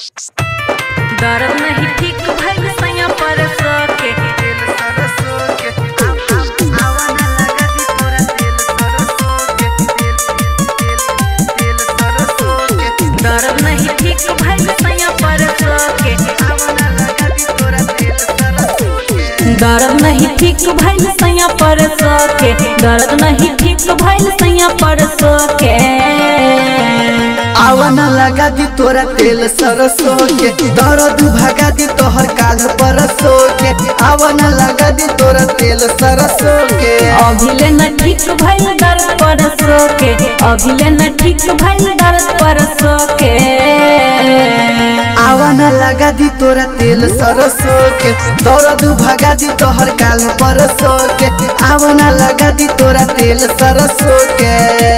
दर्द नहीं ठीक भइल सैया पर सके दर्द नहीं ठीक भइल सैया पर सके दर्द नहीं ठीक भइल सैया पर सके दर्द नहीं ठीक भइल सैया पर सके आवन लगा दी तोरा तेल सरसों के दर्द भगा दी तोहर काल परसों के आवन लगा दी तोरा तेल सरसों के अभिले न ठीक भइल दर्द पर सके अभिले न ठीक भइल दर्द पर सके आवन लगा दी तोरा तेल सरसों के दर्द भगा दी तोहर काल परसों के आवन लगा दी तोरा तेल सरसों के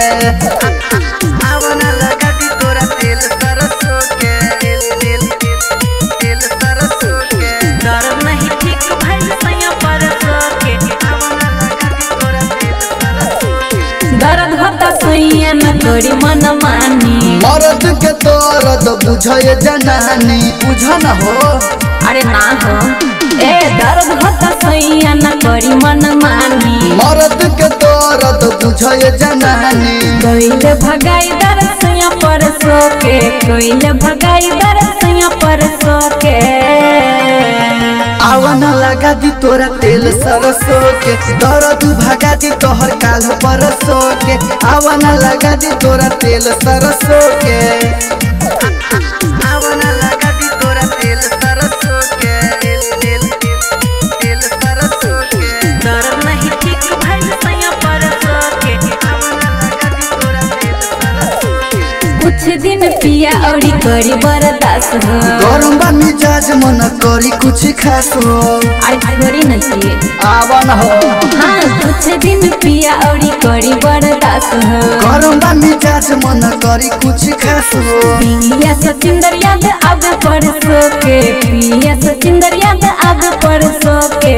आवन लगा दी तोरा तेल सरसों के तेल तेल तेल तेल सरसों के दर्द नहीं ठीक भइल सैया पर सके आवन लगा दी तोरा तेल सरसों के दर्द होता सैया न करी मन मानी मरद के दर्द बुझे जनानी बुझ न हो अरे ना हो ए दर्द होता सैया न करी मन मानी मरद के दर्द बुझे जनानी कोइले भगाई दर्द सैया पर सके कोइले भगाई दर्द सैया पर सके आवन लगा दी तोरा तेल सरसों के दर्द भगा दी तोहर काल परसों के आवन लगा दी तोरा तेल सरसों के आवन लगा दी तोरा तेल सरसों के तेल तेल तेल तेल सरसों के दर्द नहीं ठीक भइल सैया पर सके आवन लगा दी तोरा तेल सरसों के कुछ दिन पिया औरी करी बर्दाश्त हो गरम बा मिजाज मन करी कुछ खास हो अरे छोड़ी न चाहिए आवन हो हाँ कुछ दिन पिया औरी करी बर्दाश्त हो गरम बा मिजाज मन करी कुछ खास हो पिया सचिंदर याद आगे पर सोके पिया सचिंदर याद आगे पर सोके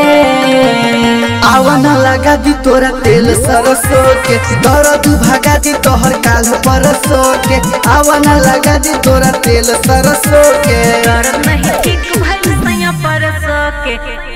आवन लगा दी तोरा तेल सरसों के दर्द भगा दी तोहर काल परसों के आवन लगा दी तोरा तेल सरसों के दर्द नहीं ठीक भइल सैया पर सके